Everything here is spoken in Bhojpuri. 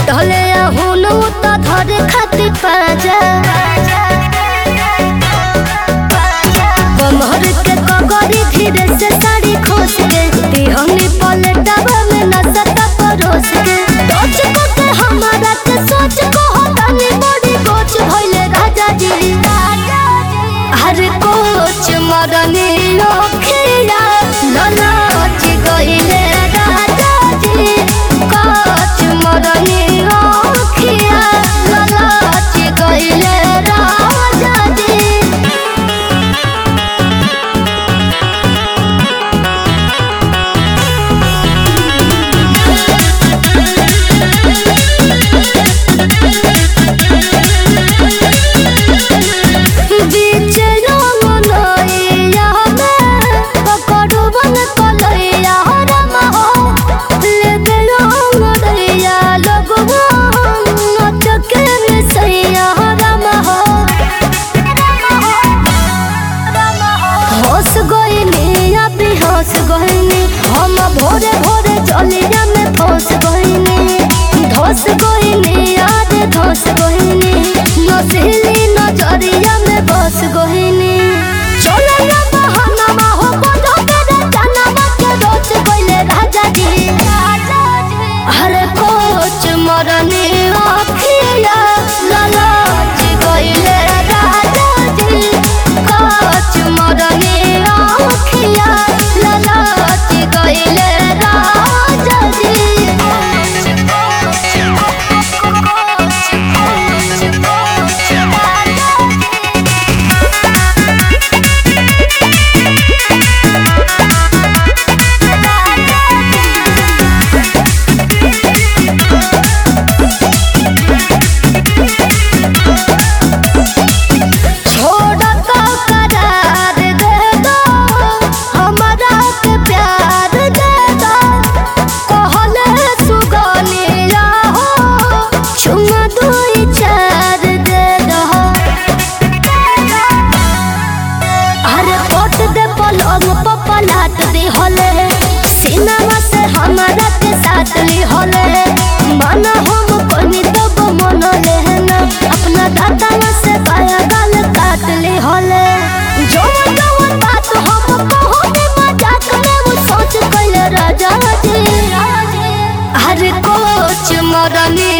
धले हुनु त धरे खातिर पाजा कमर के कगरी धीरे से साड़ी खोस के दिहनी पलटावा में नसता परोस के सोच को के हमारा के सोच को होतानी बड़ी कोच भइले राजा जी हर कोच मरने लोखिया ललाच गइले राजा जी कोच मरने लोखिया ललाच गइले राजा जी बीच रंगनैया में पकड़बन कलैया राम हो लेके रंगनैया लगबो नचके मिसैया राम हो होश गइनी अभी होश गइनी हम भोरे भोरे चलिया में फंस गइनी धस गइनी याद धस गइनी नसीली नजरिया में बस गइनी चलना बहाना हो बदो के जाना के रोच गइले राजा जी हरे कोच मरनी अखिया ललाच गइले राजा जी कोच मरनी अखिया ललाच गइले राजा छोड़ तो करार दे दो हमारा के प्यार दे दो कहले सुगनिया हो चुमा दुई चार दे दो अरे पोट दे पलंग पर पलाट दी होले सिनेमा से हमारा के साथ ली होले माना हम कोनी तब मन लेना अपना दादा से पाया गाल काट ली होले जो जो बात हम कहने मजाक में वो सोच कैले राजा जी हर कोच मरनी